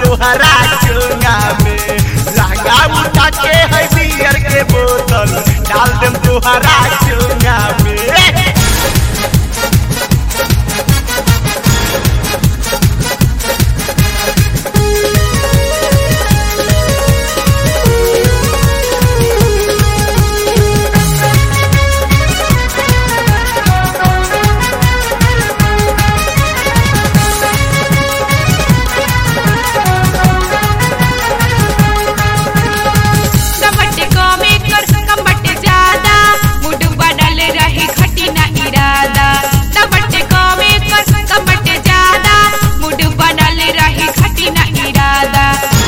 तोहरा चोंगा में लहंगा उठा के है बियर के बोतल डाल देम तोहरा चोंगा में कमट कमे कर कमट ज्यादा मुड बनल रही खटी ना इरादा कमट कमे कर कमट ज्यादा मुड बनल रही खटी ना इरादा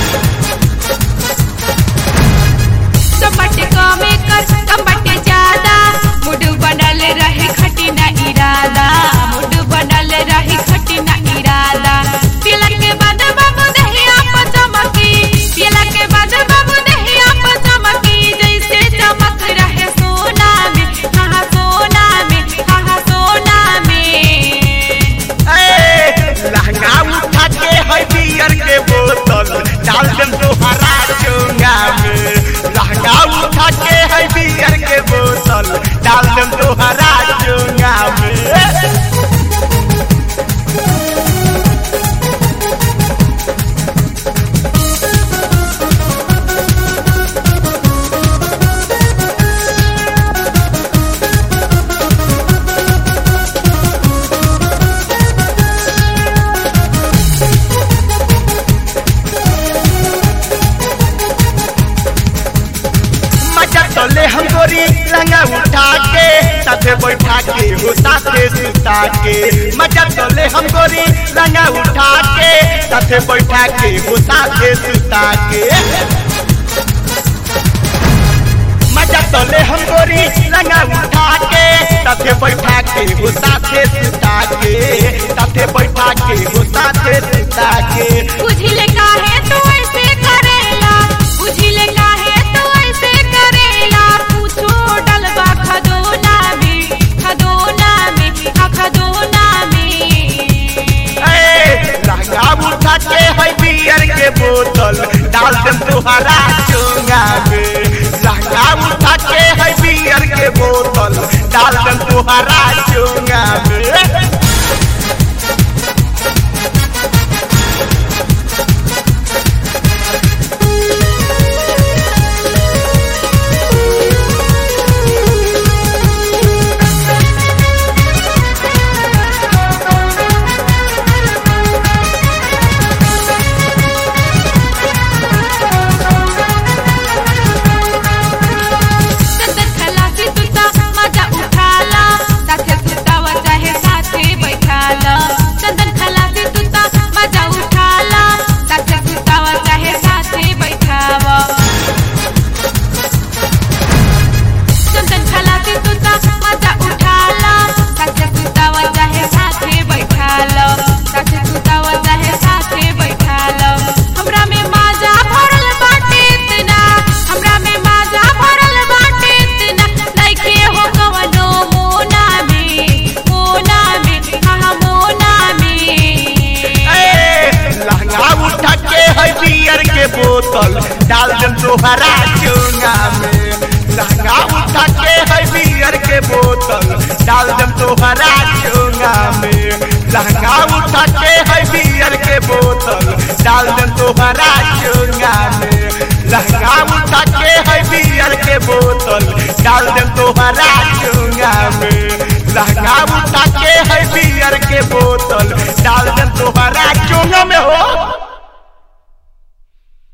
कमट कमे कर कमट ज्यादा मुड बनल रही खटी ना इरादा मुड बनल रही खटी ना इरादा तिलक के बाद बाबू दहिया पर चमकी तिलक के बाद बाबू दहिया पर चमकी जैसे चमक रहे सोना में हाँ सोना में हाँ सोना में ए, लहंगा उठा के है बियर के बोतल डाल देम तोहरा चोंगा में लहंगा उठा के है बियर के बोतल डाल देम तोहरा चोंगा में मजा तले हम गोरी लंगा उठा के साथे बैठा के हो साथे सुता के मजा तले हम गोरी लंगा उठा के साथे बैठा के हो साथे सुता के मजा तले हम गोरी लंगा उठा के साथे बैठा के हो साथे सुता के साथे बैठा के हो साथे सुता के बुझिले काहे तू ऐसे करेला बुझिले काहे तू ऐसे करेला पूछो डलबा खदोना में खदोना में हाँ खदोना में ए, लहंगा उठा के है बियर के बोतल डाल देम तोहरा चोंगा में लहंगा उठा के है बियर के बोतल डाल देम तोहरा चोंगा में चंदन खलासी तुता मजा उठाला साथे सुतावा चाहे साथे बैठाला चंदन खलासी तुता मजा उठाला साथे सुतावा चाहे साथे बैठावा चंदन खलासी तुता मजा उठाला साथे सुतावा चाहे साथे बैठाला साथे सुतावा चाहे साथे बैठाला हमरा में माजा भरल बाटे इतना हमरा में माजा भरल बाटे इतना नइखे हो कवनो मोना में मोना में हाँ मोना में ए, लहंगा उठा के है बियर के बोतल डाल देम तोहरा चोंगा में लहंगा उठा के है बियर के बोतल डाल देम तोहरा चोंगा में लहंगा उठा के है बियर के बोतल डाल देम तोहरा चोंगा में लहंगा उठा के है बियर के बोतल डाल देम तोहरा चोंगा में लहंगा उठा के है बियर के बोतल डाल देम तोहरा चोंगा में हो